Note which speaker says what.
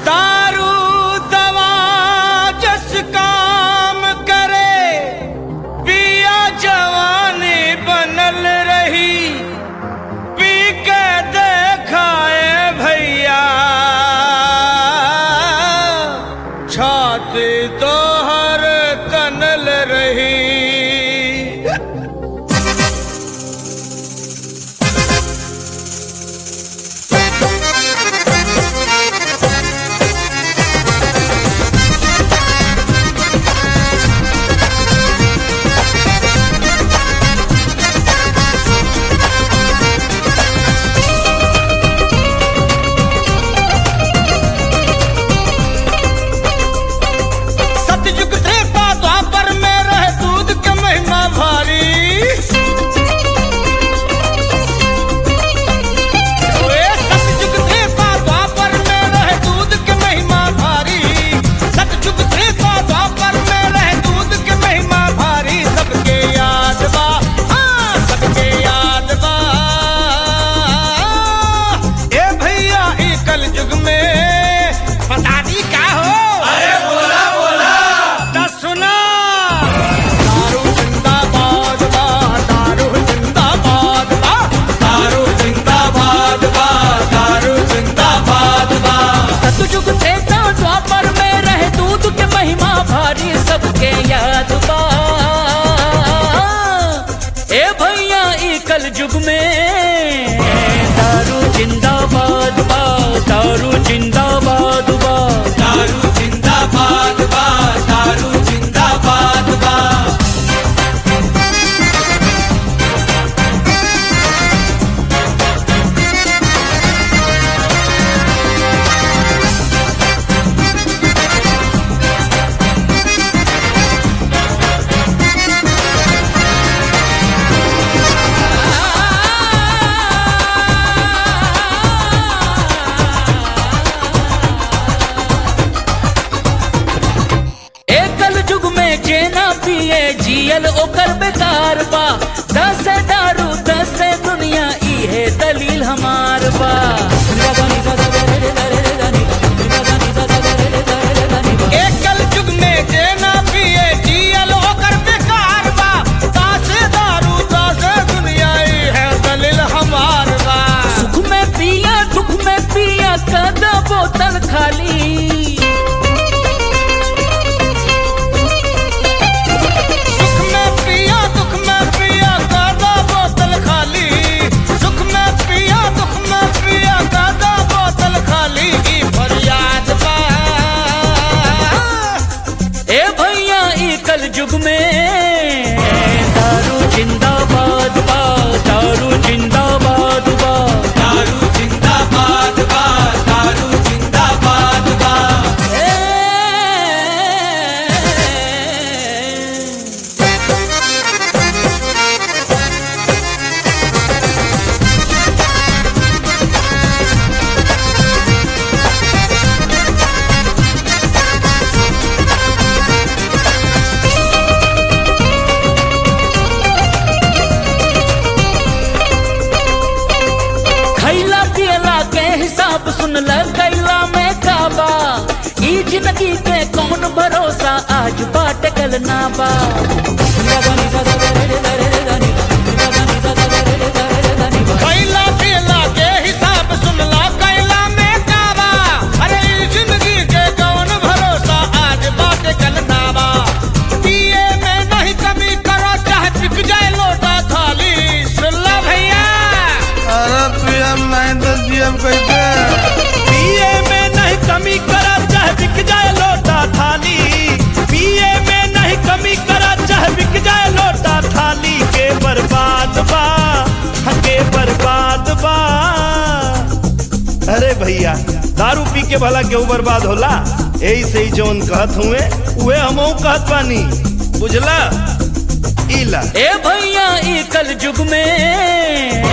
Speaker 1: दारू दवा जस काम करे पिया जवानी बनल रही पी के देखाए भैया छाती तोहर तनल रही सतयुग त्रेता द्वापर में रहे दूध के महिमा भारी ओए सतयुग त्रेता द्वापर में रहे दूध के महिमा भारी सतयुग त्रेता द्वापर में रहे दूध के महिमा भारी सबके याद बा हाँ सबके याद बा ए भैया ई कल युग में पता नहीं का हो अरे बोला बोला ता सुना दारू जिंदाबाद बा दारू जिंदाबाद बा दारू जिंदाबाद बा दारू जिंदाबाद बा
Speaker 2: सतयुग त्रेता द्वापर में रहे दूध के महिमा भारी सबके याद बा ए भैया ई कल युग में दारू जिंदाबाद बा दारू जिंदाबाद बा
Speaker 1: दारू जिंदाबाद बा दारू जिंदाबाद बा
Speaker 2: ए कल युग में जेना पिए जियल ओकर बेकार बा दस दारू दस दुनिया इहे दलील हमार बा
Speaker 1: एकल युग में जेना पिए जियल ओकर बेकार बा तासे दारू तासे दुनिया ई है दलिल हमार बा
Speaker 2: सुख में पिया दुख में पिया कदा बोतल खाली
Speaker 1: सुख में पिया दुख में पिया कादा बोतल खाली सुख में पिया दुख में पिया कादा बोतल खाली की फरियाद बा
Speaker 2: ए भैया ई कल युग में दारू जिंदाबाद बा दारू जिंदाबाद बा
Speaker 1: दारू जिंदाबाद बा दारू जिंदाबाद बा
Speaker 2: ए खैला पियला के हिसाब सुन ल कैला में काबा ई जिंदगी के कौन भरोसा आज बाट कल ना बा
Speaker 1: कैला पीला के हिसाब सुनला कैला में काबा अरे ई जिंदगी के कौन भरोसा आज बात कल नाबा पिए में नहीं कमी करो चाहे बिक जाए लोटा थाली सुनला भैया
Speaker 3: अरे पीएम नहीं तो जीएम कैसे
Speaker 1: पिए में नहीं कमी करो चाहे बिक जाए लोटा थाली पिए में नहीं कमी करो चाहे बिक जाए लोटा थाली के बर्बाद बा के बर्बाद बा
Speaker 3: अरे भैया दारू पी के भला केहू बर्बाद होला यही से ही जौन कहत हुए उहे हमहू कहत बानी बुझला इला
Speaker 2: ए भैया ई कल युग में